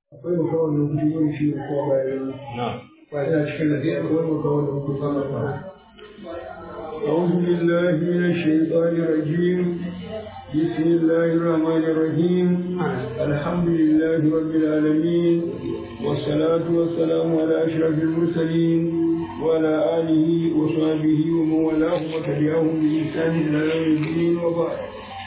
akwai makawan nan kuɗi wani shi ne kowa bayan ba ina cikin da zai wani makawan nan kuɗi sama fara أعوذ بالله من الشيطان الرجيم بسم الله الرحمن الرحيم الحمد لله رب العالمين والصلاة والسلام على أشرف المرسلين وعلى آله وصحبه ومن والاه وتبعهم بإحسان إلى يوم الدين وبعد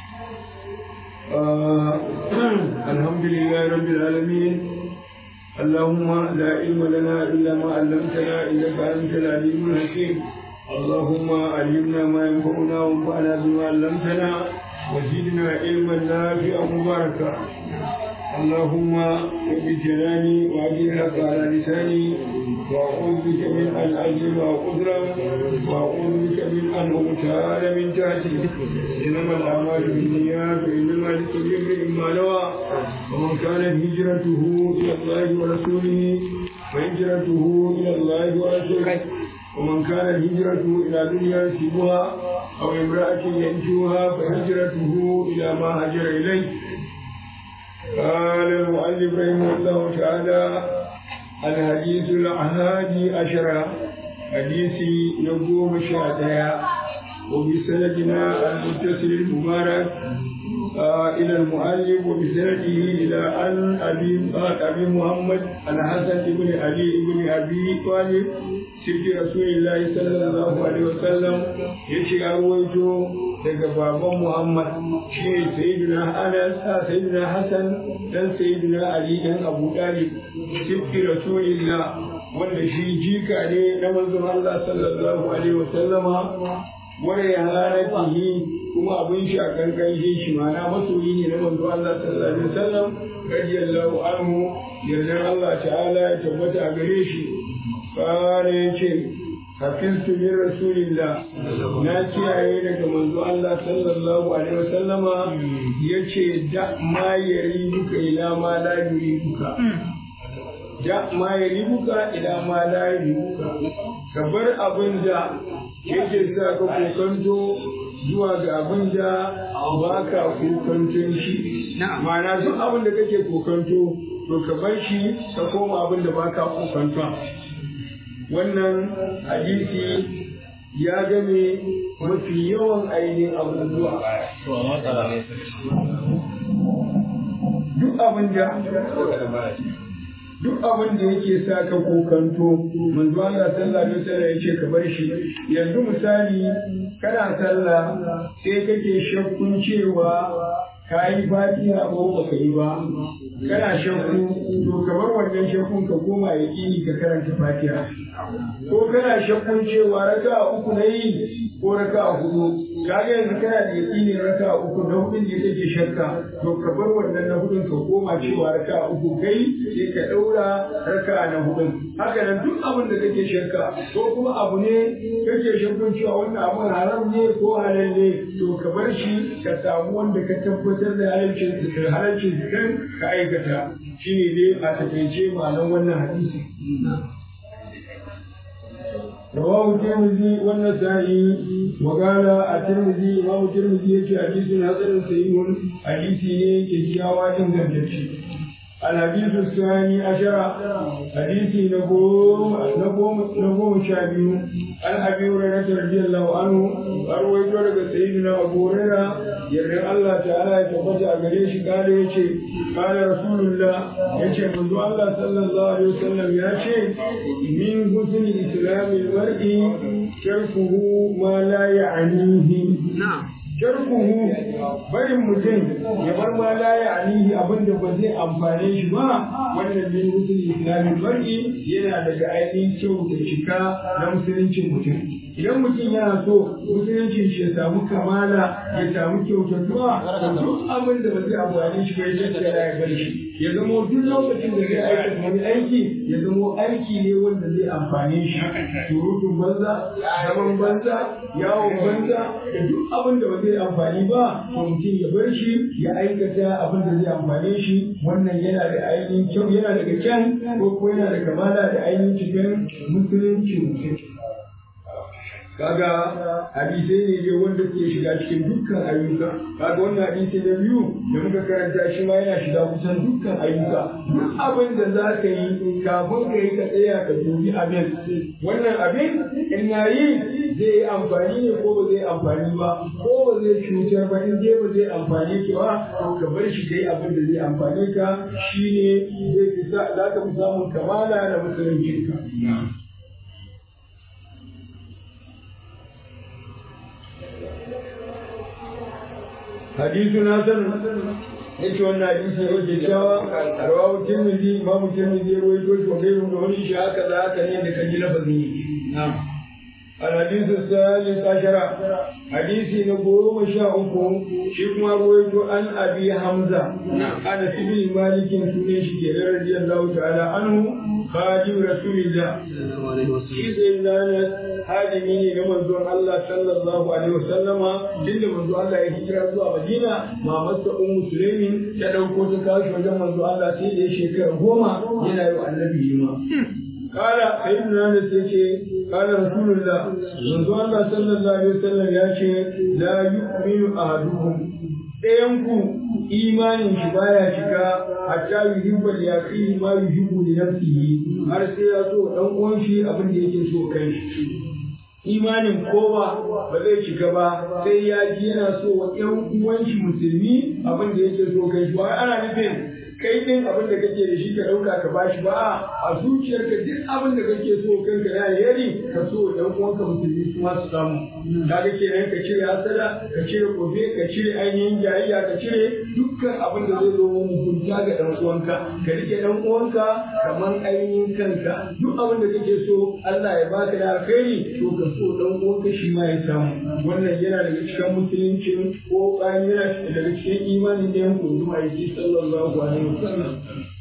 آه الحمد لله رب العالمين اللهم لا علم لنا إلا ما علمتنا إنك أنت العليم الحكيم اللهم علمنا ما ينفعنا وانفعنا بما علمتنا وزدنا علما نافعا مباركا اللهم بجلالي واجعلك على لساني واعوذ بك من ان اظلم واظلم واعوذ بك من ان اغتال من تحتي انما الاعمال بالنيات وانما لكل امرئ ما نوى ومن كانت هجرته الى الله ورسوله فهجرته الى الله ورسوله ومن كانت هجرته إلى دنيا يصيبها أو امرأة ينجوها فهجرته إلى ما هجر إليه قال المؤلف رحمه الله تعالى الحديث الأحادي عشر حديث نقوم شهدها وبسندنا المتصل المبارك آه إلى المؤلف وبسنده إلى أن أبي أبي محمد الحسن بن علي بن أبي طالب سيد رسول الله صلى الله عليه وسلم يشي أرويته daga baban Muhammad shi ne Sayyidina Anas Sayyidina Hassan dan Sayyidina Ali dan Abu Talib sibbi Rasulillah wanda shi jika ne na manzon Allah sallallahu alaihi wasallama wani halaratihi kuma abin shi a kankan shi shi mana masoyi ne na manzo Allah sallallahu alaihi wasallam radiyallahu anhu yardar Allah ta'ala ya tabbata a gare shi kare yace hafiztu min rasulillah na kiyaye daga manzo Allah sallallahu alaihi wasallama yace da ma yari buka ila ma la yuri buka da ma yari buka ila ma la yuri buka ka bar abin da yake sa ka kokanto zuwa ga abin da ba ka kokanton shi ma'ana duk abin da kake kokanto to ka bar shi ka koma abin da ba ka kokanton wannan hadisi ya game mafi yawan ainihin abubuwa duk abin da duk abin da yake sa ka kokanto manzo Allah sallallahu alaihi wasallam yace ka bar shi yanzu misali kana sallah sai kake shakkun cewa ka yi fatiha ko ba ka yi ba kana shakku to kamar wannan shakkun ka koma ya ƙini ka karanta fatiha ko kana shakkun cewa raka uku na yi ko raka hudu kaga yanzu kana da yaƙini raka uku na hudun da kake shakka to ka bar wannan na hudun ka koma cewa raka uku kai sai ka ɗaura raka na hudun haka nan duk abin da kake shakka ko kuma abu ne kake shakkun cewa wannan abun haram ne ko halal ne to ka bar shi ka samu wanda ka tabbatar da halalcin halalcin kan ka aikata shine dai a takaice ma'anar wannan hadisi رواه الترمذي والنسائي وقال الترمذي امام الترمذي يجي حديث حسن صحيح حديث كيكاوا ingantacce الحديث الثاني عشر حديث نقوم نقوم نقوم شابيو عن ابي هريره رضي الله عنه ارويت لك سيدنا ابو هريره يرضى الله تعالى يتبت أغريش قال يشي قال رسول الله يشي منذ الله صلى الله عليه وسلم يشي من حسن اسلام المرء تركه ما لا يعنيه نعم tarkuhu barin mutum ya bar ma la ya alihi abin da ba zai amfane shi ba wannan min musul islamin mar'i yana daga ainihin kyau da cika na musuluncin mutum idan mutum yana so musuluncin shi ya samu kamala ya samu kyautatuwa duk abin da ba zai amfane shi ba ya tattara ya bar shi ya zamo duk lokacin da zai aikata wani aiki ya zamo aiki ne wanda zai amfane shi surutun banza zaman banza yawon banza da duk abin da ba zai amfani ba to mutum ya bar shi ya aikata abin da zai amfane shi wannan yana da ainihin kyau yana daga kyan ko ko yana da kamala da ainihin cikin musulunci mutum kaga hadisai ne dai wanda ke shiga cikin dukkan ayyuka kaga wannan hadisi na biyu da muka karanta shi ma yana shiga kusan dukkan ayyuka duk abin da za ka yi kafin ka yi ka tsaya ka dubi abin wannan abin in na yi zai yi amfani ne ko ba zai amfani ba ko ba zai cutar ba in dai ba zai amfani ka ba to ka bar shi kai abin da zai amfani ka shine zai fi za ka fi samun kamala da musulunci ka حديث حسن yace wannan hadisi ne ke cewa rawahu tirmidhi imamu tirmidhi ya rawaito shi wa gairu da wani shi haka za haka ne da kan ji lafazin yi na'am الحديث الثالث عشر حديث نقوم شاءكم شكما رويت عن أبي حمزة أنا سبي مالك سنيش رضي الله تعالى عنه خادم رسول الله إذا إلانا هادمين لمنزون الله صلى الله عليه وسلم جل منزون الله يهجر زوا مدينة ما مس أم مسلم تدوكو تكاش وجه منزون الله سيدي شكر هما ينايو النبي ما قال سيدنا انس يشي قال رسول الله منذ الله صلى الله عليه وسلم يشي لا يؤمن احدكم ɗayanku imanin shi baya shiga hatta yuhibba li akhihi ma yuhibbu li nafsihi har sai ya so dan uwan shi abin da yake so kai shi imanin kowa ba zai shiga ba sai ya ji yana so wa ƴan uwan shi musulmi abin da yake so kai shi ba ana nufin kai din abin da kake da shi ka ɗauka ka bashi ba a zuciyarka duk abin da kake so kanka na alheri ka so ɗan uwanka musulmi su ma su samu kaga kenan ka cire hasada ka cire kofe ka cire ainihin jayayya ka cire dukkan abin da zai zo mugunta ga ɗan uwanka ka rike ɗan uwanka kamar ainihin kanka duk abin da kake so Allah ya baka da alkhairi to ka so ɗan uwanka shi ma ya samu wannan yana daga cikin musulunci ko bayan yana daga cikin imanin da yanku zuwa aiki sallallahu alaihi وسلم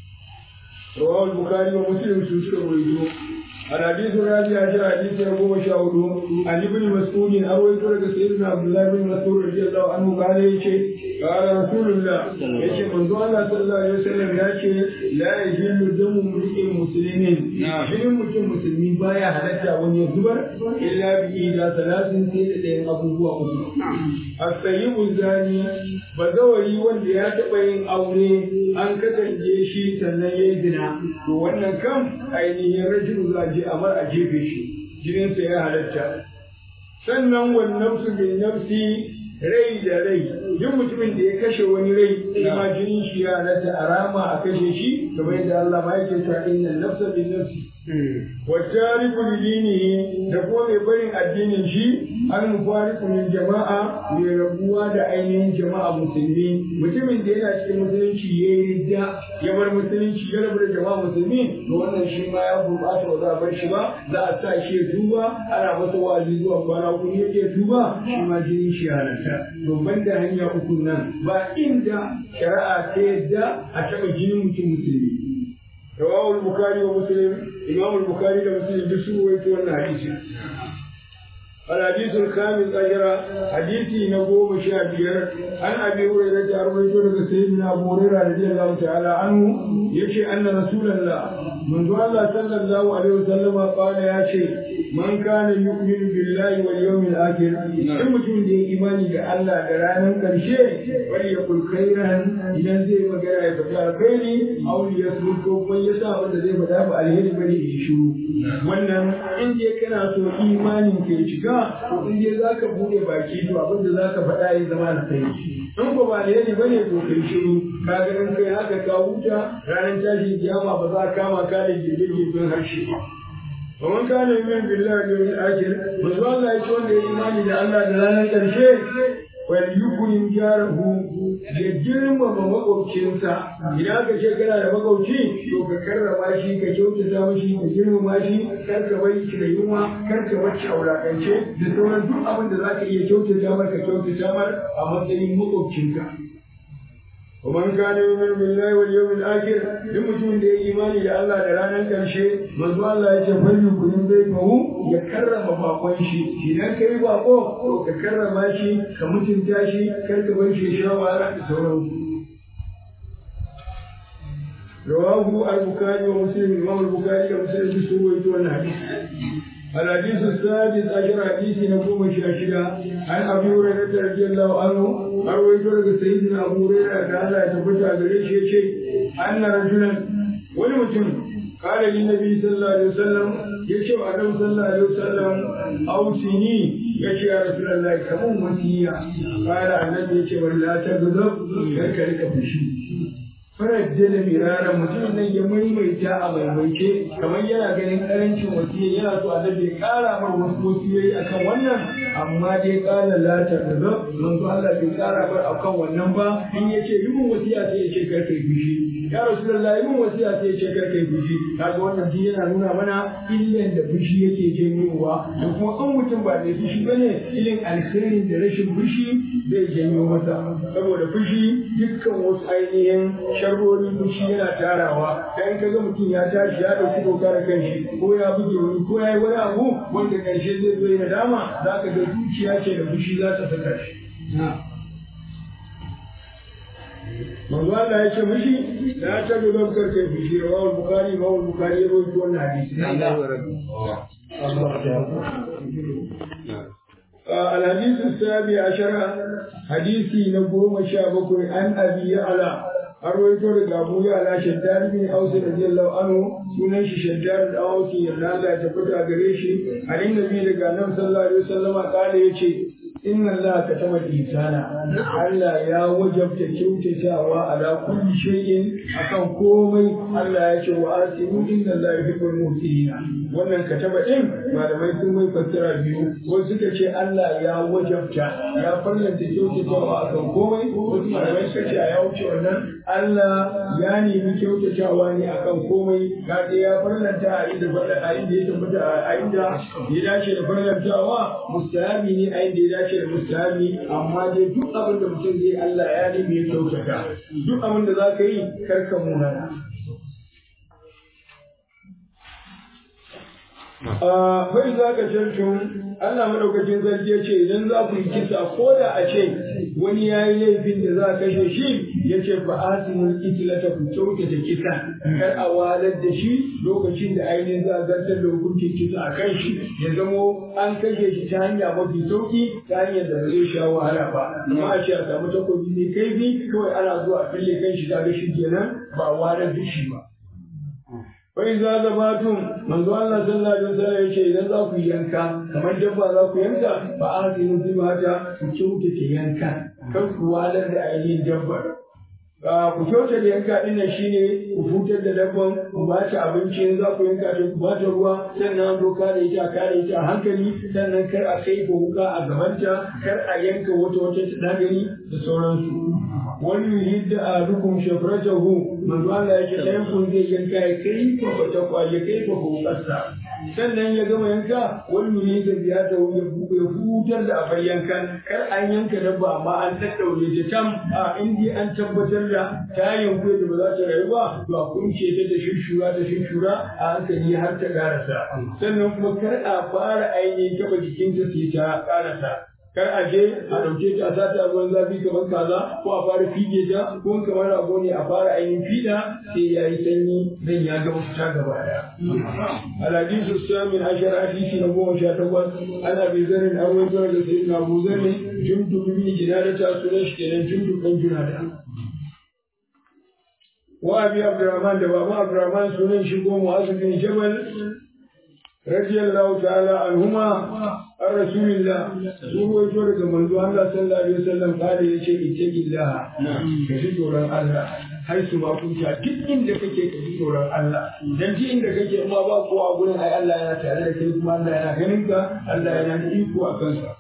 رواه البخاري ومسلم سوسك ويدو الحديث الرابع عشر حديث أبو مشاهد عن ابن مسعود أروي لك سيدنا عبد الله بن مسعود رضي الله عنه قال يشي قال رسول الله يشي من الله صلى الله عليه وسلم يشي لا يجل دم امرئ مسلم جن مسلم مسلمين بايا حلتا ون يزبر إلا بإيدا ثلاث سيدة أبو بوا السيب الزاني bazawari wanda ya taɓa yin aure an kasance shi sannan ya yi zina to wannan kam ainihin rajin za a je a mar a jefe shi jininsa ya halatta sannan wannan su bin nafsi rai da rai duk mutumin da ya kashe wani rai ma jinin shi ya halatta a rama a kashe shi kamar yadda Allah ma yake cewa inna nafsa bin nafsi wa tariku lidinihi da kuma mai barin addinin shi an mufariku min jama'a mai rabuwa da ainihin jama'a musulmi mutumin da yana cikin musulunci ya yi ridda ya bar musulunci ya rabu da jama'a musulmi to wannan shi ma ya gurɓata ba za a bar shi ba za a sa shi ya duba ana masa wa'azi zuwa kwana uku ne ya duba shi ma jinin shi halatta to banda hanya uku nan ba inda shari'a ta yadda a taɓa jinin mutum musulmi رواه البخاري ومسلم إمام البخاري ومسلم بسوء ويتولى حديثه الحديث الخامس عشر حديثي نقوم شابير عن ابي هريره ارويت لك سيدنا ابو هريره رضي الله تعالى عنه يشي ان رسول الله منذ الله صلى الله عليه وسلم قال يا شيء man kana yu'minu billahi wal yawmil akhir in mutum da ya imani da Allah da ranar karshe wal yaqul khairan idan zai magana ya faɗi alkhairi aw yasmut ko kuma ya sa wanda zai faɗa ba alheri bane ya shiru wannan in dai kana so imanin ke shiga to in dai zaka bude baki to abin da zaka faɗa ya zama alkhairi in ko ba alheri bane to kai shiru kaga in kai haka ka huta ranar tashin kiyama ba za ka kama ka da girgirgin harshe ba ومن كان يؤمن بالله واليوم الآخر manzo Allah ya ce wanda ya imani da Allah da ranar ƙarshe wal yukrim jarahu ya girmama makwabcinsa idan ka ce kana da makwabci to ka karrama shi ka kyautata mashi ka girmama shi kar ka bar shi da yunwa kar ka bar shi a wulakance da sauran duk abin da za ka iya kyautata mar ka kyautata mar a matsayin makwabcinka ومن كان يؤمن بالله واليوم الآخر لمتون دي إيماني لله درانا كرشي منذ الله يتفل كل بيته يكرم باقوان شي إذا كي باقو يكرم شي كمتن تاشي كالكبن شي شاوارا سورو رواه البخاري ومسلم الإمام البخاري ومسلم بسوء يتولى الحديث الحديث السادس عشر حديث نقوم شاشدا عن ابي هريره رضي الله عنه ارويت لك سيدنا ابو هريره قال يتفتى غريش يشي ان رجلا ولمتم قال للنبي صلى الله عليه وسلم يشي النبي صلى الله عليه وسلم اوصني يشي يا رسول الله كم وصيه قال النبي يشي ولا تغضب كركرك فشي farar da mirara mutum nan ya maimaita a maimaice kamar yana ganin karancin wasiya yana so a ya kara mar wasu wasiyoyi akan wannan amma dai kala la ta kaza manzo Allah bai kara mar akan wannan ba in yace yi mun wasiya sai ya ce kar kai fushi ya rasulullah yi mun wasiya sai ya ce kar kai fushi kaga wannan din yana nuna mana illan da fushi yake janyowa da kuma kan mutum ba mai fushi bane ilin alkhairin da rashin fushi zai janyo masa saboda fushi dukkan wasu ainihin sharrorin fushi yana tarawa dan kaga mutum ya tashi ya dauki doka da kanshi ko ya buge wani ko ya yi wani abu wanda karshe zai zo ya dama za ka ga zuciya ce da fushi za ta saka shi manzo Allah ya ce mishi la ta ga dokar kai fushi rawal bukhari rawal bukhari ya rawaito wannan hadisi الحديث السابع عشر حديثي نقوم شابك عن أبي يعلى أرويته لقابو يعلى شداد بن أوس رضي الله عنه سنن شداد أوس يلا تفتح قريشي عن النبي لقى صلى الله عليه وسلم قال يشي inna Allah ka tama insana Allah ya wajabta kyautatawa ala kulli shay'in akan komai Allah ya ce wa asimu inna Allah yuhibbul muhsinina wannan kataba din malamai sun mai fassara biyu wasu suka ce Allah ya wajabta ya farlanta kyautatawa akan komai wasu malamai suka ce ya wuce wannan Allah ya nemi kyautatawa ne akan komai kaga ya farlanta a inda a inda ya tabbata a inda ya dace da farlantawa mustahabi ne a inda ya dace da mustahabi amma dai duk abin da mutum zai Allah ya nemi ya kyautata duk abin da za ka yi karka munana bai za ka cancun Allah madaukakin sarki ya ce idan za ku yi kisa ko da a ce wani ya yi laifin da za a kashe shi ya ce fa asinul itlata ku kyautata kisa kar a walar da shi lokacin da ainihin za a zartar da hukuncin kisa a kan shi ya zamo an kashe shi ta hanya mafi sauki ta hanyar da ba zai sha wahala ba amma a ce a samu takobi mai kaifi kawai ana zuwa a fille kan shi kaga shi kenan ba walar da shi ba Wai za ga batun manzo Allah sallallahu alaihi wasallam yace idan za ku yanka kamar dabba za ku yanka ba a sai mutum mata ku kyautata yanka kan ku walar da ainihin dabbar ku kyauta da yanka din nan shine ku hutar da dabban ku ba ta abinci in za ku yanka ta ku ba ta ruwa sannan doka da ita kare ita a hankali sannan kar a kai ko wuka a gabanta kar a yanka wata wata ta dagari da sauransu wani yidda a rukun shafratahu manzo Allah yake ɗayan kun zai yanka ya kai ko bata kwaje kai ko wukarsa sannan ya gama yanka wani ne da biya ta ya ya hutar da abar yankan kar an yanka dabba amma an daddaure ta tam a indi an tabbatar da ta yanku da ba za ta rayu ba to a kunce ta da shushura da shushura a hankali har ta karasa sannan kuma kar a fara ainihin taba jikinta sai ta karasa kar a je a ɗauke ta a sata ruwan zafi kamar kaza ko a fara fige ta ko kamar rago ne a fara ainihin fiɗa sai ya yi sanyi zan ya gama fita gaba ɗaya. Alhadisu samin ashar hadisi na goma sha takwas ana bai zarin an wajen da sai na bu zarin jundub bin jinada ta sunan shi kenan jundub ɗan junada. Wa abi Abdurrahman da baba Abdurrahman sunan shi ko Mu'azu bin Jabal radiyallahu ta'ala anhuma an rasulillah sun waito daga manzo Allah sallallahu alaihi wasallam kada ya ce ittaqillah ka ji tsoron Allah har su ma kunta duk inda kake ka ji tsoron Allah dan duk inda kake in ma ba kowa a gurin ai Allah yana tare da kai kuma Allah yana ganin ka Allah yana da iko a kansa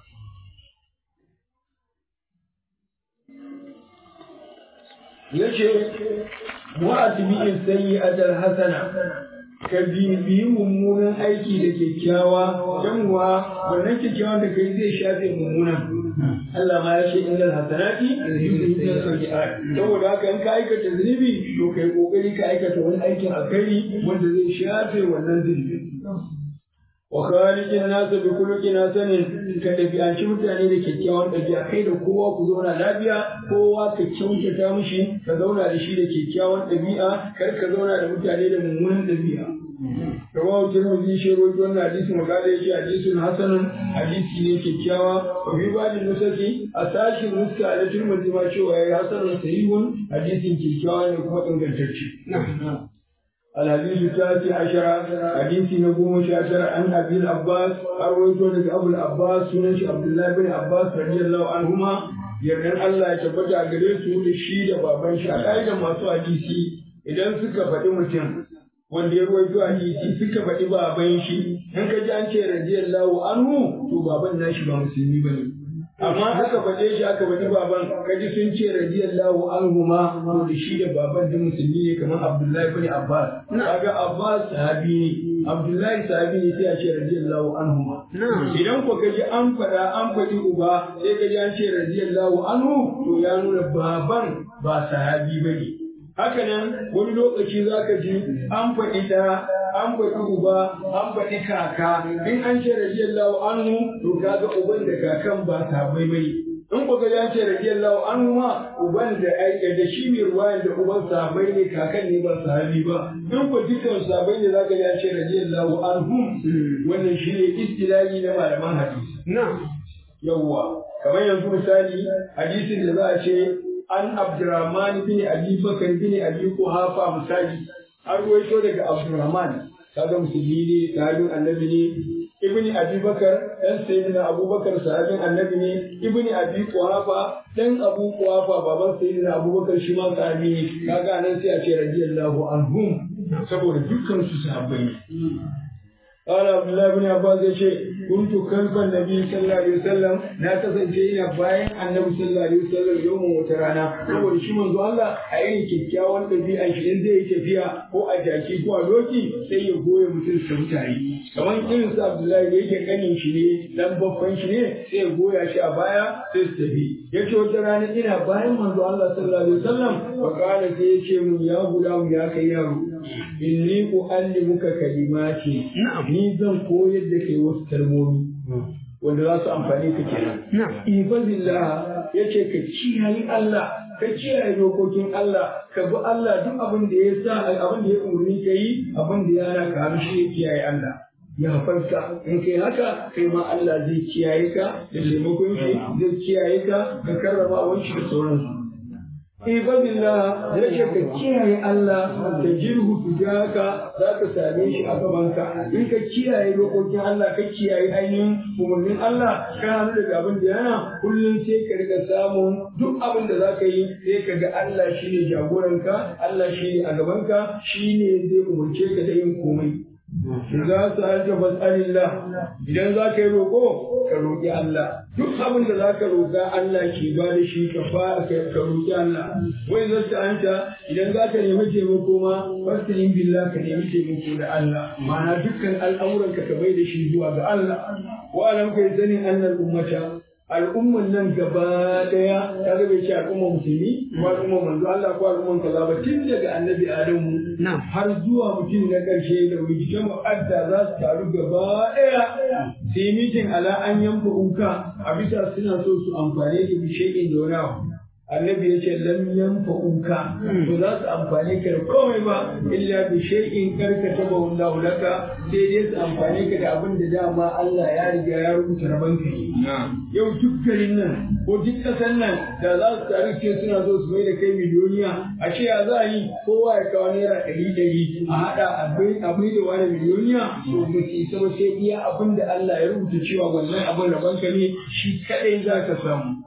yace mu'atbi'in sayyi'atal hasana ka bibiyi mummunan aiki da kyakkyawa don wa wannan kyakkyawan da kai zai shafe mummunan Allah ma ya ce innal hasanati yuzhibun sayyi'at saboda haka in ka aikata zunubi to kai kokari ka aikata wani aikin alkhairi wanda zai shafe wannan zunubi wa khaliqin nas bi khuluqin hasanin ka dabi'anci mutane da kyakkyawan dabi'a kai da kowa ku zauna lafiya kowa ka kyautata mishi ka zauna da shi da kyakkyawan dabi'a kar ka zauna da mutane da mummunan dabi'a rawahu tirmidhi shi rawaito wannan hadisi magana yace hadisun hasanun hadisi ne kyakkyawa wa fi ba'din nusaki a sashin nuska da tirmidhi ma cewa yayi hasanun sahihun hadisin kyakkyawa ne kuma ingantacce الحديث الثالث عشر حديث نقوم شاشر عن أبي العباس أرويته لك أبو العباس سنش عبد الله بن عباس رضي الله عنهما yardan Allah ya tabbata a gare su da shi da baban shi a ƙa'idar masu hadisi idan suka faɗi mutum wanda ya ruwaito hadisi suka faɗi baban shi in ka ji an ce radiyallahu anhu to baban nashi ba musulmi bane amma aka faɗe shi aka faɗi baban kaji sun ce radiyallahu anhu ma to da shi da baban da musulmi ne kamar Abdullahi bin Abbas kaga Abbas sahabi ne Abdullahi sahabi ne sai a ce radiyallahu anhu ma idan ko kaji an faɗa an faɗi uba sai kaji an ce radiyallahu anhu to ya nuna baban ba sahabi bane haka nan wani lokaci za ka ji an faɗi da an faɗi uba an faɗi kaka in an ce radiyallahu anhu to kaga uban da kakan ba sahabbai bane in ku ga ya ce radiyallahu anhu ma uban da aika da shi mai ruwayan da uban sahabbai ne kakan ne ba sahabi ba in ku dukkan sahabbai ne zaka ya ce radiyallahu anhum wannan shi ne istilahi na malaman hadisi yawwa kamar yanzu misali hadisin da za a ce an Abdurrahman bin Abi Bakar bin Abi Quhafa misali an ruwaito daga Abdurrahman kaga musulmi ne sahabin annabi ne Ibn Abi Bakar dan sayyidina Abubakar sahabin annabi ne Ibn Abi Quhafa dan Abu Quhafa baban sayyidina Abubakar shi ma sahabi ne kaga nan sai a ce radiyallahu anhum saboda dukkan su sahabbai ne قال عبد الله بن عباس يشي كنت خلف النبي صلى الله عليه وسلم لا kasance ina bayan annabi sallallahu alaihi wasallam yawon wata rana saboda shi manzo Allah a irin kyakkyawan ɗabi'an shi in zai yi tafiya ko a jaki ko a doki sai ya goye mutum su mutane kamar irin su Abdullahi da yake kanin shi ne dan babban shi ne sai ya goya shi a baya sai su tafi yace wata rana ina bayan manzo Allah sallallahu alaihi wasallam fa kana sai yace mun ya guda ya kai yaro inni uallimuka kalimati ni zan koyar da kai wasu kalmomi wanda za su amfani ka kenan ibadillah yace ka kiyaye Allah ka kiyaye dokokin Allah ka bi Allah duk abin da ya sa abin da ya umarni ka yi abin da ya hana ka hannu shi ya kiyaye Allah ya farka in kai haka kai ma Allah zai kiyaye ka da taimakon shi zai kiyaye ka da karramawan shi da sauransu Ibadillah ya ce ka kiyaye Allah da jirhu tujaka za ka same shi a gabanka. In ka kiyaye dokokin Allah ka kiyaye ainihin umarnin Allah ka hannu daga abin da yana kullum sai ka riga samun duk abin da za ka yi sai ka ga Allah shi ne jagoranka, Allah shi ne a gabanka, shi ne zai umarce ka da yin komai. Za su halta fas'alillah idan za ka yi roƙo ka roƙi Allah duk abin da za ka roƙa Allah ke ba da shi ka fara ka roƙi Allah wai za ta hanta idan za ka nemi taimako ma fasilin billah ka nemi taimako da Allah ma'ana dukkan al'amuran ka bai da shi zuwa ga Allah wa alam kai sani annal ummata al'umman nan gaba daya ta bai ce al'umman musulmi ko al'umman manzo Allah ko al'umman kaza ba tun daga annabi Adamu har zuwa mutum na ƙarshe da wujitan mu'adda za su taru gaba daya su yi mitin ala an yanfa uka a bisa suna so su amfane da bishekin da wani abu annabi ya ce lam yanfa uka to za su amfane ka da komai ba illa bi shay'in karkata ba wallahu laka sai dai su amfane ka da abin da dama Allah ya riga ya rubuta raban ka yau duk garin nan ko duk ƙasar nan da za su taru ce suna so su mai da kai miliyoniya a ce ya za a yi kowa ya kawo naira ɗari ɗari a haɗa a mai da wani miliyoniya to ba su isa ba sai iya abin da Allah ya rubuta cewa wannan abin raban ka ne shi kaɗai za ka samu.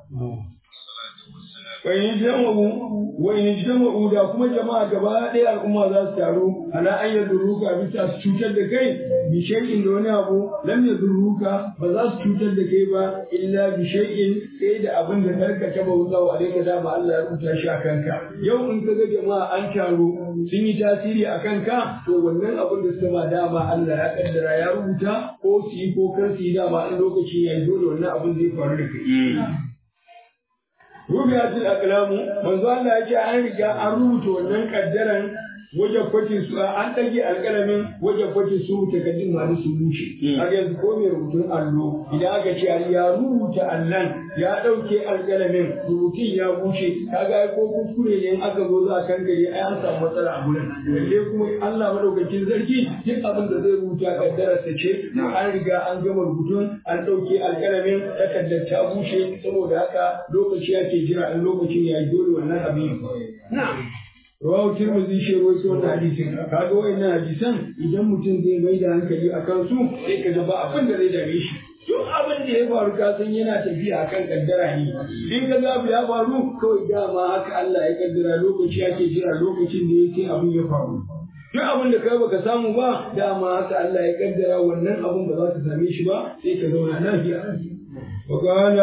Wani jama'u wani jama'u da kuma jama'a gaba ɗaya al'umma za su taru ala an ya duruka bisa su cutar da kai bi shay'in da wani abu lam ya duruka ba za su cutar da kai ba illa bi shay'in sai da abin da karka taba wuza wa alaika da ba Allah ya rubuta shi a kanka yau in ka ga jama'a an taru sun yi tasiri a kanka to wannan abin da suka ma dama Allah ya kaddara ya rubuta ko su yi ko kar su yi dama in lokaci ya yi dole wannan abin zai faru da kai rubiyatul aqlamu manzo Allah ya ce an riga an rubuta wannan kaddaran wajen kwatin su an ɗage alƙalamin wajen kwatin su takardun masu su rushe har yanzu ko mai rubutun allo idan aka ce ya rubuta allon ya ɗauke alƙalamin rubutun ya bushe kaga ai ko kuskure ne in aka zo za a kankare ai an samu matsala a gurin lalle kuma Allah madaukakin sarki duk abin da zai rubuta kaddararsa ce an riga an gama rubutun an ɗauke alƙalamin takardar ta bushe saboda haka lokaci ake jira in lokacin ya yi dole wannan abin na'am rawahu tirmidhi shi rawaito wannan hadisin kaga wayannan hadisan idan mutum zai mai da hankali a kansu sai ka ga ba abin da zai dame shi duk abin da ya faru ka san yana tafiya akan kaddara ne in ka ga ya faru kawai dama haka Allah ya kaddara lokaci ake jira lokacin da yake abin ya faru duk abin da kai baka samu ba dama haka Allah ya kaddara wannan abin ba za ka same shi ba sai ka zauna lafiya وقال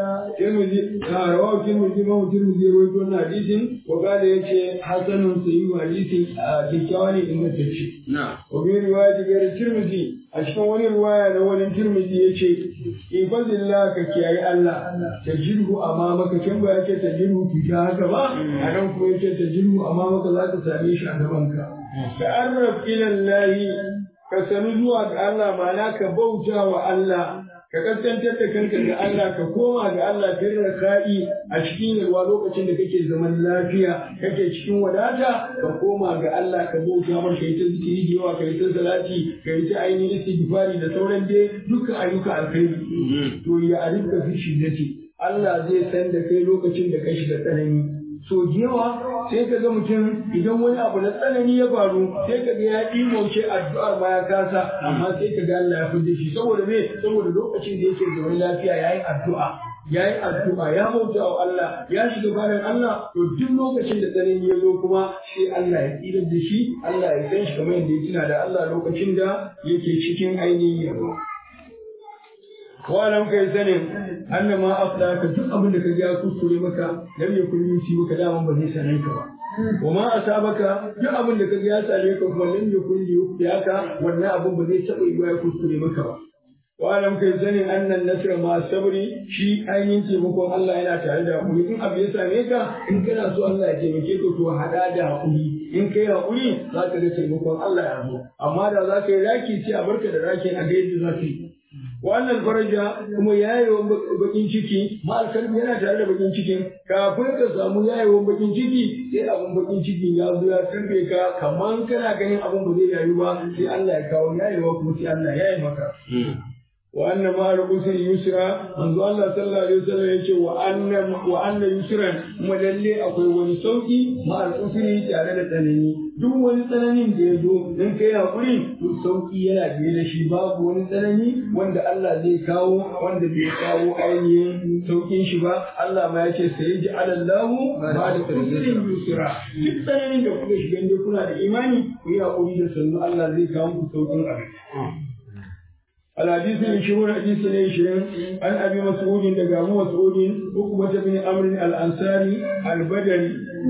ترمذي رواه الترمذي ما هو ترمذي رواه حديث وقال يجي حسن صحيح حديث كيكاوني إن تشي نعم وفي رواية غير الترمذي أشكو وني رواية لو الترمذي يجي إن فضل الله كي الله تجده أمامك كم يجي تجده تجاهك ما أنا كم يجي تجده أمامك لا تساميش أمامك تعرف إلى الله كسنزوا الله معناك بوتا والله ka kaskantar da kanka ga Allah ka koma ga Allah bin raka'i a cikin yalwa lokacin da kake zaman lafiya kake cikin wadata ka koma ga Allah ka bauta mar kai ta zikiri da yawa kai ta salati kai ta ainihin istighfari da sauran dai dukkan ayyuka alkhairi to ya arifka fi shiddati Allah zai san da kai lokacin da kai shiga tsanani so yawa sai ka ga mutum idan wani abu na tsanani ya faru sai ka ga ya ɗimauce addu'ar ma ya kasa amma sai ka ga Allah ya fidda shi saboda me saboda lokacin da yake zaune lafiya yayi addu'a yayi addu'a ya bauta wa Allah ya shiga bayan Allah to duk lokacin da tsanani ya zo kuma sai Allah ya tsirar da shi Allah ya san shi kamar yadda ya tuna da Allah lokacin da yake cikin ainihin yabo walam kai sanin anna ma afla ka duk abin da ka ga kuskure maka lam yakun yusi maka daman ba zai same ka ba wa ma asabaka duk abin da ka ga ya same ka kuma lam yakun yuka wannan abin ba zai taba yi ya kuskure maka ba walam kai sanin annan nasra ma sabri shi ainihin taimakon Allah yana tare da hakuri in abu ya same ka in kana so Allah ya taimake ka to hada da hakuri in kai hakuri za ka ga taimakon Allah ya zo amma da za ka yi raki sai a barka da rakin a ga yadda za ka yi wannan faraja kuma yayewan bakin ciki ma'alkalbi yana tare da bakin cikin kafin ka samu yayewan bakin ciki sai abin bakin cikin ya zo ya karbe ka kaman kana ganin abin ba zai yayu ba sai Allah ya kawo yayewa kuma sai Allah ya yi maka wa anna ma al-usri yusra manzo Allah sallallahu alaihi wasallam yace wa anna wa anna yusran kuma lalle akwai wani sauki ma al-usri tare da tsanani duk wani tsananin da ya zo in kai hakuri to sauki yana biye da shi babu wani tsanani wanda Allah zai kawo wanda bai kawo ainihin saukin shi ba Allah ma yace sai ji alallahu ba da usrin yusra duk tsananin da kuka shiga inda kuna da imani ku yi hakuri da sannu Allah zai kawo muku saukin abin الحديث العشرون حديث العشرين عن ابي مسعود دغ ابو مسعود عقبة بن عمرو الانصاري البدري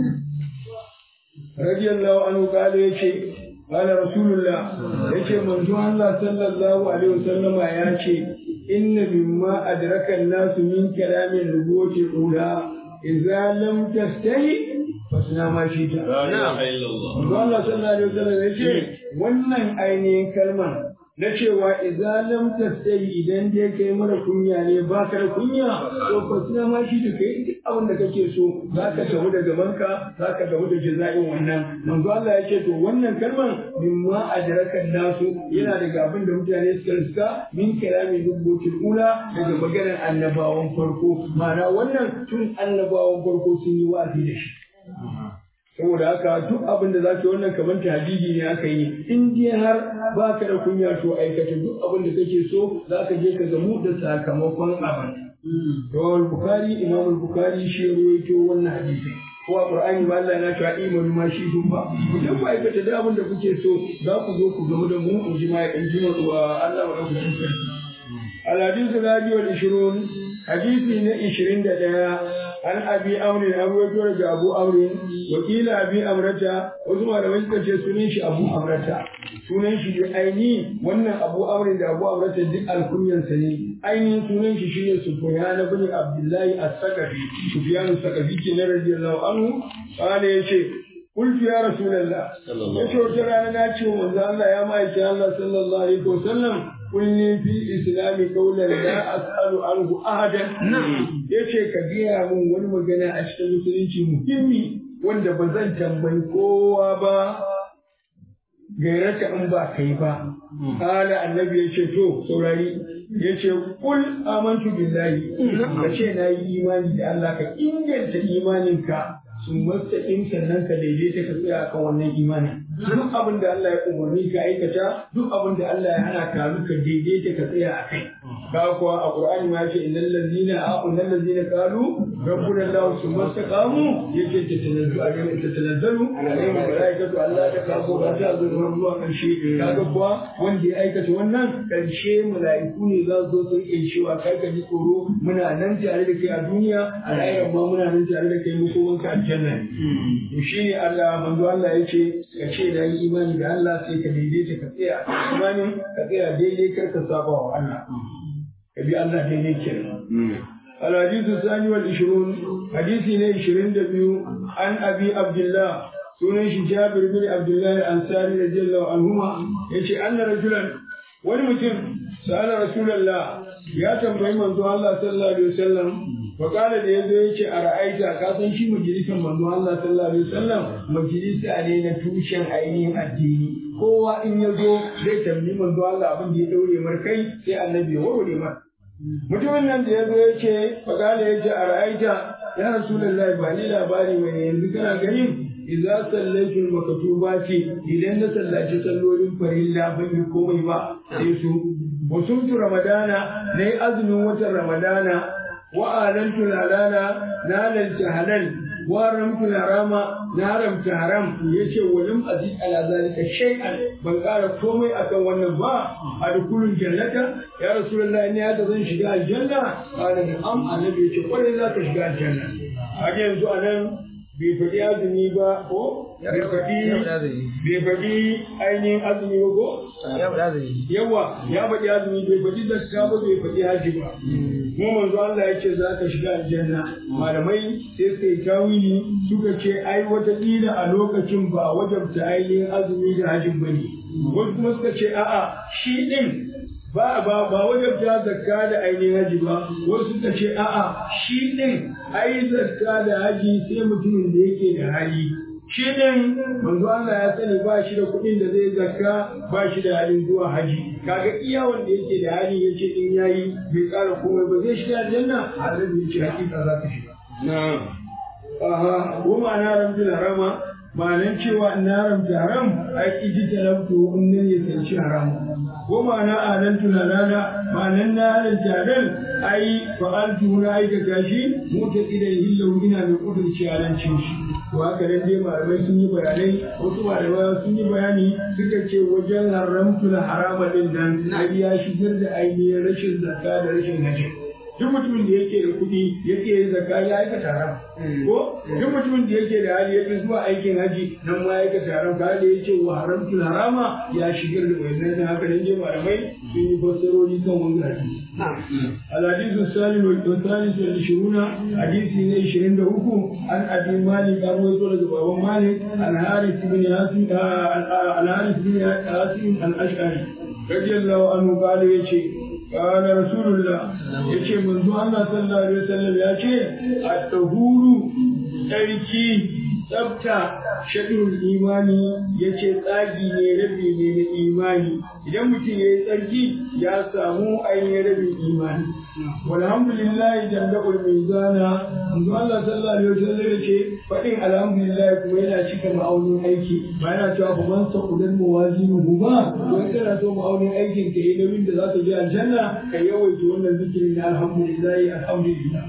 رضي الله عنه قال يشي قال رسول الله يشي من الله صلى الله عليه وسلم يشي إن مما أدرك الناس من كلام النبوة الأولى إذا لم تستهي فاصنع ما شئت. لا إله إلا الله. الله صلى الله عليه وسلم يشي wannan ainihin kalmar na cewa idza lam tastai idan dai kai mara kunya ne ba ka da kunya to fa suna ma shi da kai duk abin da kake so za ka tafi da gabanka za ka tafi da jaza'in wannan manzo Allah ya ce to wannan kalman mimma adraka nasu yana daga abin da mutane suka riska min kalamin rubutul ula daga maganar annabawan farko ma'ana wannan tun annabawan farko sun yi wa'azi da shi saboda haka duk abin da za ka yi wannan kamar tahdidi ne aka yi in dai har ba ka da kunya to aikata duk abin da kake so za ka je ka gamu da sakamakon abin. Rawar Bukhari, Imam Bukhari shi ruwaito wannan hadisi. Ko a Qur'ani ba Allah na cewa imanu ma shi sun ba. Idan ku aikata duk abin da kuke so za ku zo ku gamu da mu in ji ma in ji wa Allah wa ɗaukacin sarki. Al-hadisu Rabi wal Ishirun, hadisi na ishirin da ɗaya an abi amrin an ruwaito daga abu amrin wakila abi amrata wasu malamai suka ce sunan shi abu amrata sunan shi da aini wannan abu amrin da abu amrata duk alkunyansa ne ainihin sunan shi shine sufyan ibn abdullahi as-saqafi sufyan as-saqafi kenan radiyallahu anhu qala yace قلت يا رسول الله yace wata rana na ce wa manzo Allah ya ma'aiki Allah sallallahu alaihi wasallam kulli fi islami qawlan la as'alu anhu ahadan yace ka gaya min wani magana a cikin musulunci muhimmi wanda ba zan tambayi kowa ba gairata in ba kai ba kala annabi ya ce to saurari ya ce kul amantu billahi ka ce na yi imani da Allah ka inganta imaninka sun mastaqim sannan ka daidaita ka tsaya akan wannan imanin duk abin da Allah ya umarni ka aikata duk abin da Allah ya hana ka ka daidaita ka tsaya a kai ka kuwa a Qur'ani ma yace innal ladzina innal ladzina qalu rabbuna Allah summa istaqamu yace tatanazzalu alaihim tatanazzalu alaihim malaikatu Allah ta kafu ba ta zo zuwa karshe kaga kuwa wanda ya aikata wannan karshe mala'iku ne za su zo su rike cewa kai ka ji tsoro muna nan tare da kai a duniya a rayuwar ma muna nan tare da kai mu ko wanka aljanna to shine Allah manzo Allah yace ka ce da yi imani da Allah sai ka daidaita ka tsaya a imanin ka tsaya daidai kar ka saba wa Allah ka bi Allah daidai kenan الحديث الثاني والعشرون حديث عشرين دبيو عن أبي عبد الله سنن جابر بن عبد الله الأنصاري رضي الله عنهما يشي أن رجلا ولمتم سأل رسول الله يا تنبئي من الله صلى الله عليه وسلم فقال da yazo yace a ra'aita ka san shi majalisar manzo Allah sallallahu alaihi wasallam majalisa ne na tushen ainihin addini kowa in yazo zai tambayi manzo Allah abin da ya daure mar kai sai annabi ya warware mar mutumin nan da yazo yace faqala yace a ra'aita ya rasulullahi ba ni labari mai yanzu kana ganin idza sallaitu makatubati idan na sallaci sallolin farilla ban yi komai ba sai su wasumtu ramadana nayi azumin watan ramadana وآلنت الحلال نالت حلال وحرمت الحرام نحرمت حرام yace walim azid ala zalika shay'an ban ƙara komai akan wannan ba adkhulul jannata ya rasulullahi ne haka zan shiga aljanna qala am annabi yace kwarai za ka shiga aljanna a yanzu anan bai faɗi azumi ba ko bai faɗi bai faɗi ainihin azumi ba ko yawa ya faɗi azumi bai faɗi zakka ba bai faɗi haji ba mu manzo Allah ya ce za ka shiga aljanna malamai sai suka yi tawili suka ce ai wata kila a lokacin ba wajabta ainihin azumi da hajin bane wasu kuma suka ce a'a shi din ba ba ba wajabta zakka da ainihin haji ba wasu suka ce a'a shi din ai zakka da haji sai mutumin da yake da hali shi din manzo Allah ya sani ba shi da kuɗin da zai zakka ba shi da halin zuwa haji kaga iya wanda yake da hali yace in yayi bai ƙara komai ba zai shiga aljanna annabi yace hakika za ka shiga na'am aha wa ma'ana rabbil harama ma'anan cewa in na haramta haram ai iji talabtu in nan ya sanci haram ko ma'ana anan tunanana ma'anan na halalta halal ai fa'altu na aikata shi mota idan hillahu ina mai kudurci halancin shi to haka nan dai malamai sun yi bayanai wasu malamai sun yi bayani suka ce wajen haramtu na harama din nan na ya shigar da ainihin rashin zakka da rashin hajji duk mutumin da yake da kuɗi yake yin zakka ya aikata haram ko duk mutumin da yake da hali yake zuwa aikin haji nan ma ya aikata haram ka da yace wa haramtul harama ya shigar da wannan dan haka nan je malamai sun yi fassarori kan wannan hadisi الحديث الثاني والثالث والعشرون حديث من عشرين دهوكو عن أبي مالك أبو يقول بابا مالك عن حارث بن هاشم عن حارث بن هاشم الأشعري رضي الله عنه قال يشي قال رسول الله يشي منذ الله صلى الله عليه وسلم يشي الطهور تركي tsafta shaɗin imani ya ce tsagi ne rabi ne na imani idan mutum ya yi tsarki ya samu ainihin rabin imani walhamdulillah jamda'ul mizana manzo Allah sallallahu alaihi wasallam ya ce faɗin alhamdulillah kuma yana cika ma'aunin aiki ba yana cewa ba man saqudan mawazinuhu ba don kana so ma'aunin aikin ka yi nauyin da za ka je aljanna ka yawaita wannan zikirin na alhamdulillah alhamdulillah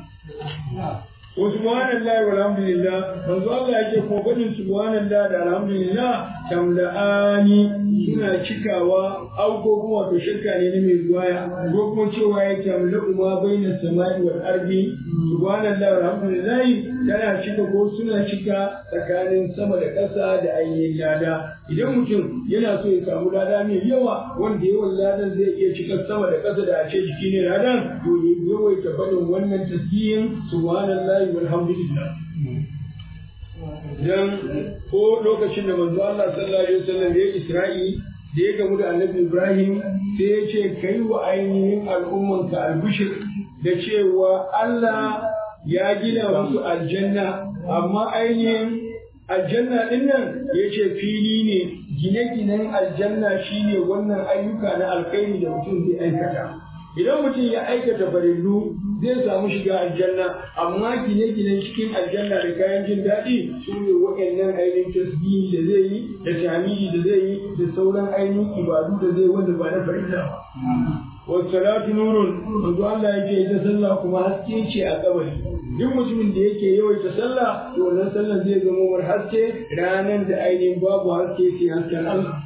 wa subhanallahi walhamdulillah manzo Allah yake ko gudun subhanallah da alhamdulillah tamla'ani suna cikawa au ko kuma to shirka ne na mai ruwaya ko kuma cewa ya tamla'u ma baina samai wal ardi subhanallah walhamdulillah tana cika ko suna cika tsakanin sama da ƙasa da ainihin lada idan mutum yana so ya samu lada mai yawa wanda yawan ladan zai iya cika sama da ƙasa da a ce jiki ne ladan to ya yawaita faɗin wannan tasbihin subhanallahi walhamdulillah dan ko lokacin da manzo Allah sallallahu alaihi wasallam ya Isra'i da ya gamu da Annabi Ibrahim sai ya ce kai wa ainihin al'ummanka albishir da cewa Allah ya gina musu aljanna amma ainihin aljanna din nan ya ce fili ne gine-ginen aljanna shine wannan ayyuka na alkhairi da mutum zai aikata idan mutum ya aikata farillu zai samu shiga aljanna amma gine-ginen cikin aljanna da kayan jin daɗi su ne waɗannan ainihin tasbihi da zai yi da tamidi da zai yi da sauran ainihin ibadu da zai wanda ba na farilla ba wasalatu nurun manzo Allah yake ita sallah kuma haske ce a kabari duk mutumin da yake yawaita sallah to wannan sallah zai zama mar haske ranan da ainihin babu haske sai hasken Allah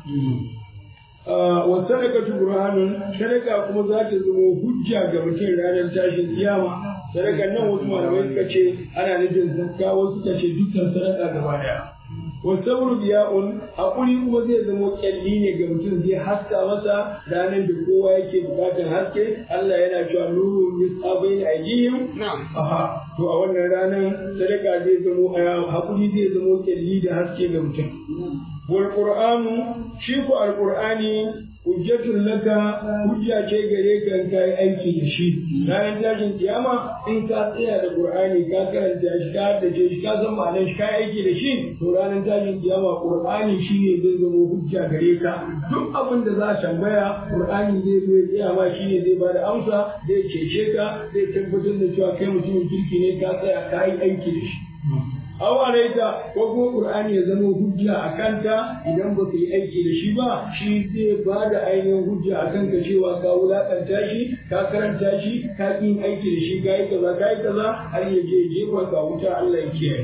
wa sadaqatu burhanun sadaka kuma za ta zama hujja ga mutum ranar tashin kiyama sadakan nan wasu malamai suka ce ana nufin zakka wasu suka ce dukkan sadaka gaba daya wa sabru biya'un hakuri kuma zai zama kyalli ne ga mutum zai haska masa ranar da kowa yake bukatar haske Allah yana cewa nuru yusqa bayna aydihim aha to a wannan ranar sadaka zai zama hakuri zai zama kyalli da haske ga mutum wal qur'anu shi ko al qur'ani hujjatun laka hujja ce gare ka in kai aiki da shi ranar tashin kiyama in ka tsaya da qur'ani ka karanta shi ka haddace shi ka san ma'anar shi ka aiki da shi to ranar tashin kiyama qur'ani shine zai zama hujja gare ka duk abin da za a tambaya qur'ani zai zo ya tsaya ma shine zai bada amsa zai cece ka zai tabbatar da cewa kai mutumin kirki ne ka tsaya ka yi aiki da shi aw alaita ko kuma qur'ani ya zama hujja a kanta idan ba ka yi aiki da shi ba shi zai ba da ainihin hujja a kanka cewa ka wulakanta shi ka karanta shi ka yin aiki da shi ka yi kaza ka yi kaza har ya je jefa ka wuta Allah ya kiyaye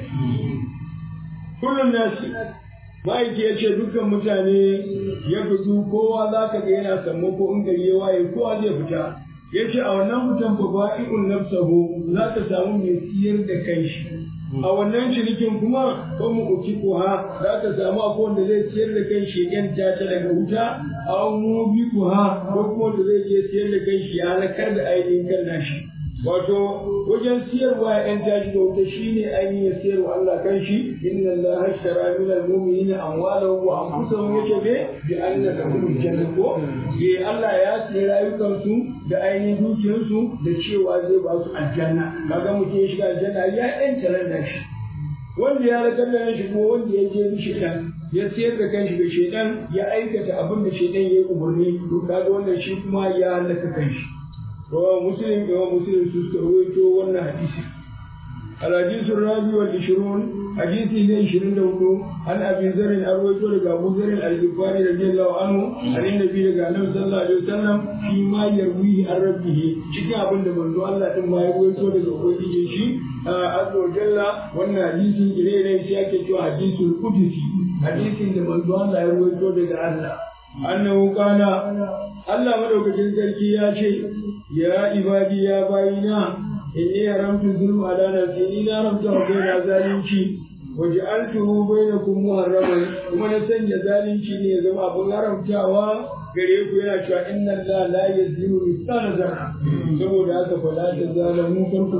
kullum nasi ma'aiki ya ce dukkan mutane ya fito kowa za ka ga yana sammako in gari ya waye kowa zai fita ya ce a wannan fitan ba ba'i'un nafsahu za ka samu mai siyar da kanshi a wannan cinikin kuma ko mu uki kuha za ka samu akwai wanda zai siyar da kan shi yan ta daga wuta a mu bi kuha ko kuma wanda zai je siyar da kan shi ya halakar da ainihin kan nashi wato wajen siyarwa yan tashi da wuta shine ainihin ya siyarwa Allah kan shi inna Allah hashtara min al-mu'minina amwalahum wa anfusahum yace be bi anna lahum jannah ko ye Allah ya siya rayukansu da ainihin dukiyarsu da cewa zai ba su aljanna kaga mutum ya shiga aljanna ya yanta ran shi wanda ya rakar da shi kuma wanda ya je bi shedan ya siyar da kanshi da shedan ya aikata abin da shedan ya yi umarni to kaga wannan shi kuma ya halaka kanshi رواه مسلم رواه مسلم سوسكرويتو وانا حديثي الحديث الرابع والعشرون حديث إلى عشرين دولو عن أبي ذر أرويتو لك أبو ذر الغفاري رضي الله عنه عن النبي لك النبي صلى الله عليه وسلم فيما يرويه عن ربه شكا أبن من دو الله ثم يرويتو لك أبوكي شي عز وجل وانا حديث إليه سيأكل حديث القدسي حديث من دو الله يرويتو لك الله أنه قال الله مدوكتين سركي يا شيء يا عبادي يا باينا إني حرمت الظلم على نفسي إني حرمت بين ظالمتي وجعلته بينكم محرما kuma na sanya zalunci ne ya zama abin haramtawa gare ku yana cewa inna Allah la yazlimu mithqala zarra saboda haka fa la tazalamu kar ku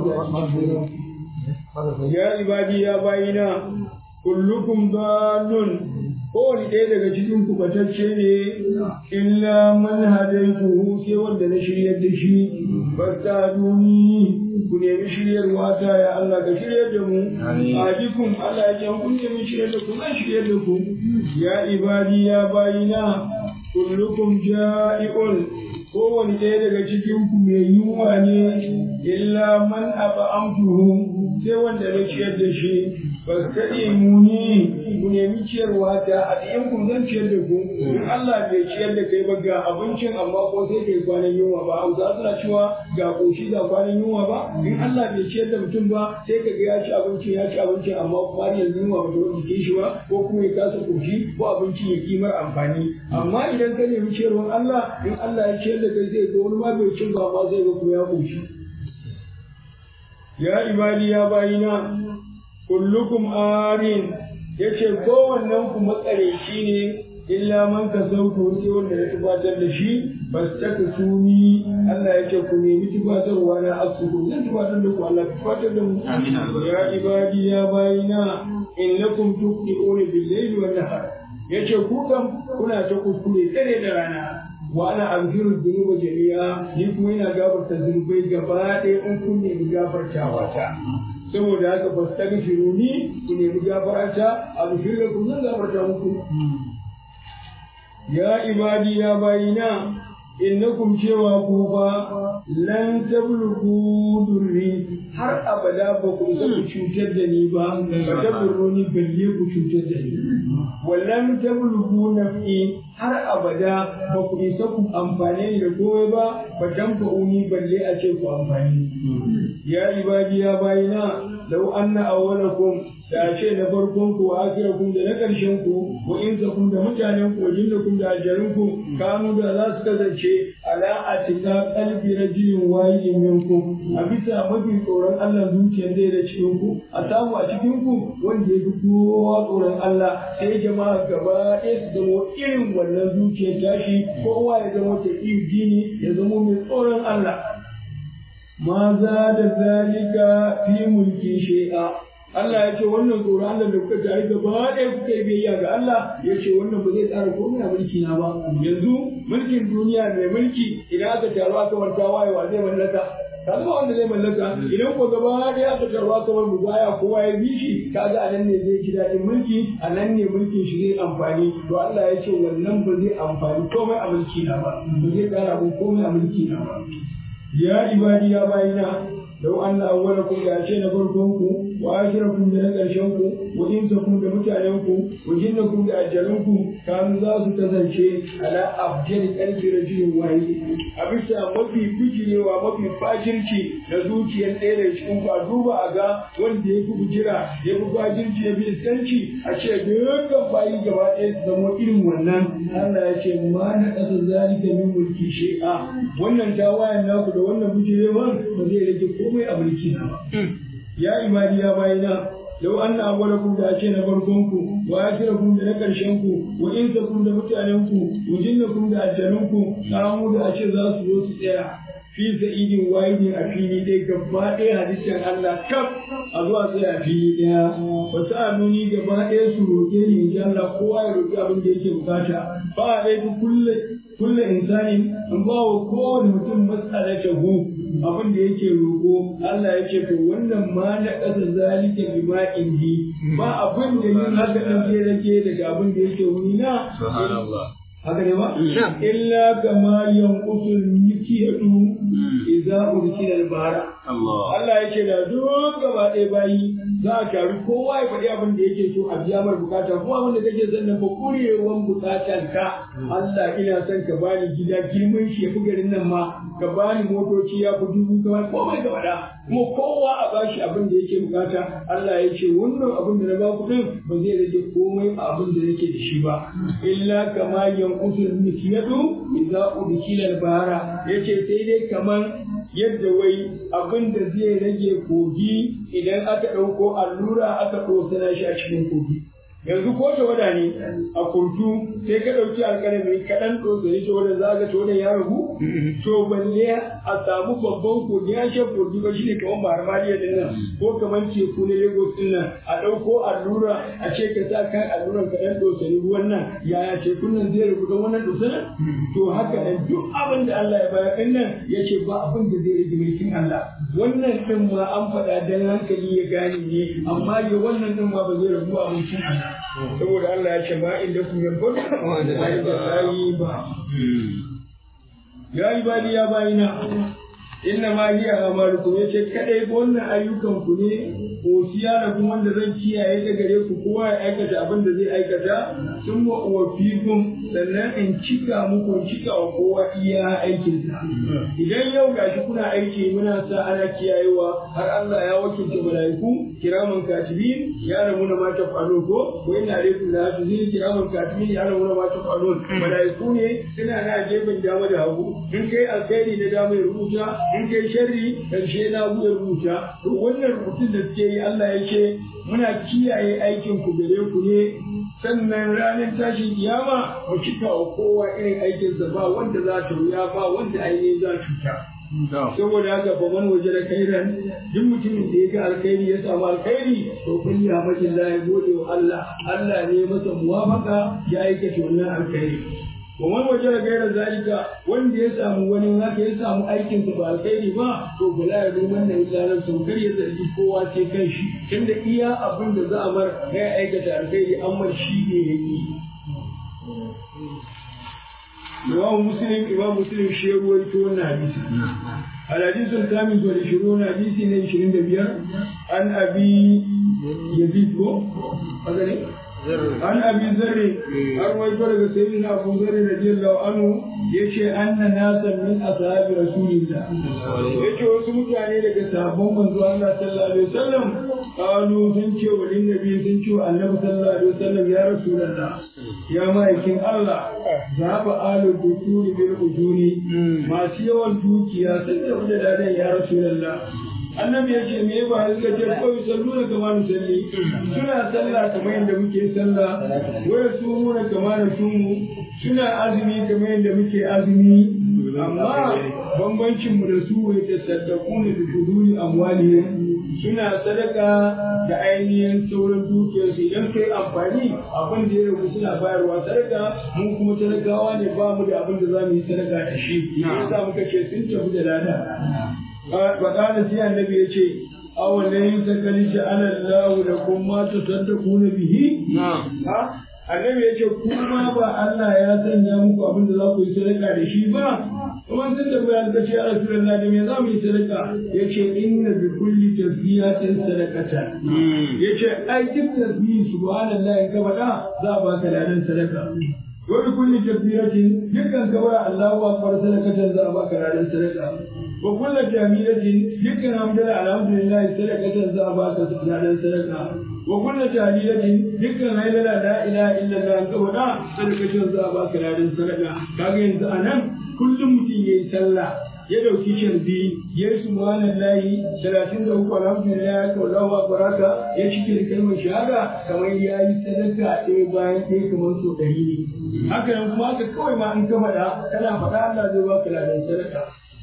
zalunci ya ibadi ya bayina kullukum dalun kowane ɗaya daga cikin kubatacce ne illa man hadaituhu sai wanda na shiryar da shi basta duni ku nemi shiryarwa ta ya Allah ka shiryar da mu ajikum Allah ya ce kun nemi shiryar da ku zan shiryar da ku ya ibadi ya bayina kullukum ja'iun kowane ɗaya daga cikin ku mai yunwa ne illa man aba'amtuhu sai wanda na ciyar da shi fastaɗi muni ku nemi ciyarwa ta a ɗayan ku zan ciyar da ku in Allah bai ciyar da kai ba ga abincin amma ko sai kai kwanan yunwa ba hausa suna cewa ga koshi ga kwanan yunwa ba in Allah bai ciyar da mutum ba sai ka ga ya ci abincin ya ci abincin amma kuma har yanzu yunwa ba ta wani jikin shi ba ko kuma ya kasa koshi ko abincin ya kimar amfani amma idan ka nemi ciyarwar Allah in Allah ya ciyar da kai zai ga wani ma bai cin ba ma zai ga kuma ya koshi ya ibadi ya bayina kullukum arin yace kowannen ku makareci ne illa man ka sauko sai wanda ya tubatar da shi fastaka suni Allah ya ce ku nemi tubatarwa na asuku zan tubatar da ku Allah tubatar da mu ya ibadi ya bayina innakum tuqti'una bil-layli wan-nahar yace ku kam kuna ta kuskure dare da rana wa ana amfiru dhunuba jami'a ni kuma ina gafarta zunubai gaba ɗaya in kun nemi gafartawa ta saboda haka ba su taga firuni ku nemi gafarta a bishir da kun zan gafarta muku ya ibadi ya bayina innakum cewa ku fa lan tablughu durri har abada ba ku isa ku cutar da ni ba ba tablughu balle ku cutar da ni wallan tablughu naf'i har abada ba ku isa ku amfane ni da komai ba ba tanfa'uni balle a ce ku amfani ya ibadi ya bayina lau anna awwalakum da ce na farkon ku wa akhirakum da na karshen ku wa insakum da mutanen ku wa jinnakum da aljarun ku kanu da za su kasance ala atika qalbi rajulin wahidin minkum a bisa mafi tsoron Allah zuciyar da da cikin ku a samu a cikin ku wanda ya fi kowa tsoron Allah sai jama'a gaba ɗaya su zama irin wannan zuciyar tashi kowa ya zama ta dini ya zama mai tsoron Allah ma za da zalika fi mulki shay'a Allah ya ce wannan tsoron Allah da kuka tare gaba ɗaya kuka yi biyayya ga Allah ya ce wannan ba zai tsara komai a mulki na ba yanzu mulkin duniya mai mulki idan aka taru aka warta wayewa zai mallaka kaga wanda zai mallaka idan ko gaba ɗaya aka taru aka bar mu baya kowa ya bi shi kaga a nan ne zai ji daɗin mulki a nan ne mulkin shi zai amfani to Allah ya ce wannan ba zai amfani komai a mulki na ba ba zai tsara komai a mulki na ba ya ibadi ya bayina lau an na awwalakum da ce na farkonku wa akhirakum da na ƙarshenku wa insakum da mutanenku wa jinnakum da ajalunku kanu za su kasance ala abjal qalbi rajulin wahid a bisa mafi bijirewa mafi fajirci da zuciyar ɗaya da cikin ku a duba a ga wanda ya fi bujira ya fi fajirci ya fi iskanci a ce dukkan bayi gaba ɗaya su zama irin wannan Allah ya ce ma na ƙasa zalika min mulki shay'a wannan tawayen naku da wannan bujirewan ba zai rage komai a mulki na ba ya ibadi ya bayina lau anna awwalakum da ce na farkon ku wa akhirakum da na karshen ku wa insakum da mutanen ku wa jinnakum da aljanun ku kamu da ce za su zo su tsaya fi sa'idin wahidin a fili ɗaya gaba ɗaya hadisin Allah kaf a zuwa tsaya a fili ɗaya ba su nuni gaba ɗaya su roƙe ni in ji Allah kowa ya roƙi abin da yake bukata ba a ɗaya kulle kulle insani in ba wa kowane mutum mas'alatahu abin da yake roƙo Allah ya ce to wannan ma na ƙasa zalika bi ma indi ba abin da yin haka ɗan ke rage daga abin da yake wuri na haka ne ba illa kama yanqusul mikiyatu idza ursila al-bara Allah ya ce da duk gaba ɗaya bayi za a taru kowa ya faɗi abin da yake so a biya mar bukata ko abin da kake son nan fa kurewan bukatan ka Allah ina son ka bani gida girman shi ya fi garin nan ma ka bani motoci ya fi dubu kamar komai ka faɗa kuma kowa a bashi abin da yake bukata Allah ya ce wannan abin da na ba kuɗin ba zai rage komai a abin da yake da shi ba illa kama yanqusul mikyadu idza udkila al-bahara yace sai dai kaman yadda wai abin da zai rage kogi idan aka ɗauko allura aka ɗosana shi a cikin kogi yanzu ko tawada ne a kurtu sai ka ɗauki alƙalami kaɗan ɗosani tawada za ka tawada ya ragu to balle a samu babban kogi ya ce kogi ba shine kamar maharmaliya din nan ko kamar teku na lagos din nan a ɗauko allura a ce ka sa kan alluran kaɗan ɗosani ruwan nan yaya tekun nan zai ragu don wannan ɗosanin to haka nan duk abin da Allah ya bayar ɗin nan ya ce ba abin da zai rage mulkin Allah wannan ɗin ma an faɗa dan hankali ya gane ne amma ya wannan ɗin ma ba zai ragu a mulkin Allah saboda Allah ya ce ba inda ku yanzu ba da yi ba ya yi bani ya bayina inna ma hiya amalukum yace kadai wannan ayyukan ku ne osiya da kuma wanda zan kiyaye da gare ku kowa ya aikata abin da zai aikata sun wa uwafikum sannan in cika muku in cika wa kowa iya aikin sa idan yau gashi kuna aiki muna sa ana kiyayewa har Allah ya wakilta malaiku kiraman katibin ya ramu na mata falo ko ko ina alaikum la tuzin kiraman katibin ya ramu na mata falo malaiku ne suna na gefen dama da hagu in kai alkhairi na dama ya rubuta in kai sharri karshe na ya rubuta to wannan rubutun da suke yi Allah ya ce muna kiyaye aikin ku gare ku ne sannan ranar tashin kiyama mu cika wa kowa irin aikinsa ba wanda za ta wuya ba wanda ainihin za cuta saboda haka fa man waje da kairan duk mutumin da ya ga alkhairi ya samu alkhairi to kun ya makin la ya gode wa Allah Allah ne masa muwafaka ya aikata wannan alkhairi wa man waje da gairar zalika wanda ya samu wani haka ya samu aikin sa ba alkhairi ba to bala ya ruman nan ilalan sau kar ya zargi kowa sai kan shi tunda iya abin da za a mar ya aikata alkhairi amma shi ne yake Imam Muslim Imam Muslim shi ya ruwaito wannan hadisi الحديث الخامس والعشرون حديث من عشرين دبير عن أبي يزيد كو عن أبي ذر أروي فرق سيدنا أبو ذر رضي الله عنه يشي أن ناسا من أصحاب رسول الله يشي وسمك يعني لك صحابهم من الله صلى الله عليه وسلم قالوا سنشي وللنبي سنشي النبي صلى الله عليه وسلم يا رسول الله يا مايكين الله ذهب آل الدكتور بالأجور ما سيوا الدوكيا سنشي ولدادا يا رسول الله annabi ya ce me ba suka ce kawai sallu na kama na salli suna sallah kamar yadda muke sallah waya su muna kama na sumu suna azumi kamar yadda muke azumi amma bambancin mu da su wai ta saddaku ne da kuduri amwali suna sadaka da ainihin sauran dukiyarsu idan kai amfani abin da ya ragu suna bayarwa sadaka mun kuma talakawa ne ba mu da abin da za mu yi sadaka da shi yasa muka ce sun tafi da lada faƙada sai annabi ya ce awon da yin sakali shi ana lahu da kuma ta saddaku na bihi annabi ya ce kuma ba Allah ya sanya muku abin da za ku yi sadaka da shi ba kuma sun da bayan ka ce ya rasulullah da me za mu yi sadaka ya ce inna bi kulli tasbihatin sadaqata ya ce ai duk tasbihi subhanallah in ka faɗa za a baka ladan sadaka wani kulli tasbihatin dukkan ka bara Allahu akbar sadaqatan za a baka ladan sadaka wa kullu jamilatin dukkan hamdala alhamdulillah sadaqatan za a baka ladan sadaka wa kullu tahlilatin dukkan hailala la ilaha illallah ka faɗa sadaqatan za a baka ladan sadaka kaga yanzu anan kullum mutum yayi sallah ya dauki sharbi ya yi subhanallahi talatin da uku alhamdulillah ka wallahu akbaraka ya cike da kalmar shahada kamar ya yi sadaka ɗaya bayan ɗaya kamar so ɗari ne haka nan kuma haka kawai ma in ka faɗa kana faɗa Allah zai baka ladan sadaka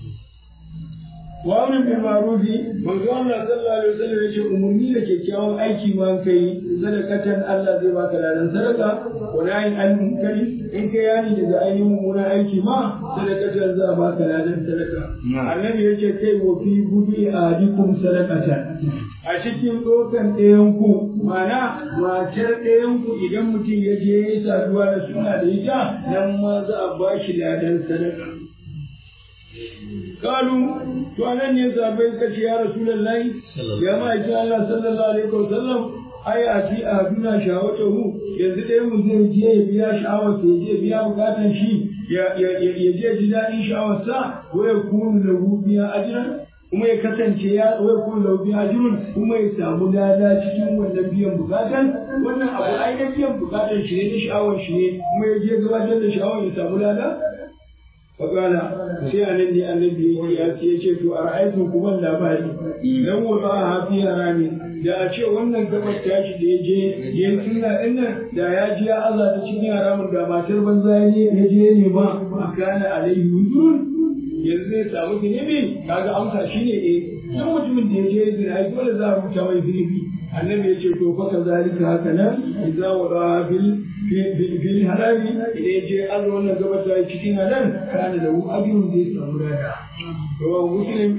wa amin bil ma'rufi manzo Allah sallallahu alaihi wasallam yace umurni da kyakkyawan aiki ma kai sadakatan Allah zai baka ladan sadaka wa nayin an munkari in kai yani daga ainihin mummunan aiki ma sadakatan za a baka ladan sadaka annabi yace kai wa fi budi ahadikum sadakatan a cikin dokan ɗayan ku mana matar ɗayan ku idan mutum ya je ya saduwa da suna da ita nan ma za a bashi ladan sadaka قالوا to anan ne sabai suka ce ya rasulullahi ya ma'aiki Allah sallallahu alaihi wasallam ai a ci a duna shawatahu yanzu dai mu zai je ya biya sha'awar ya je biya bukatan shi ya je ji daɗin sha'awar sa ko ya kunu lahu biya ajran kuma ya kasance ya ko ya kunu lahu biya ajrun kuma ya samu lada cikin wannan biyan bukatan wannan abu ai na biyan bukatan shi ne na sha'awar shi ne kuma ya je gabatar da sha'awar ya samu lada Fakala sai a nan ne annabi ya ce ya ce to a ra'aytun kuma labari dan wa ba hafi harami da a ce wannan gabar tashi da ya je ya yi sunna din nan da ya ji ya Allah ta cikin haramun da matar banza ne ya je ne ba a kana alaihi wujurun yanzu zai samu zunubi kaga amsa shine eh duk mutumin da ya je zina ai dole za a rubuta mai zunubi annabi ya ce to fa kazalika haka nan idza wada fil fil harami idan ya je Allah wannan gabata cikin halal kana da ajrun da ya samu lada to muslim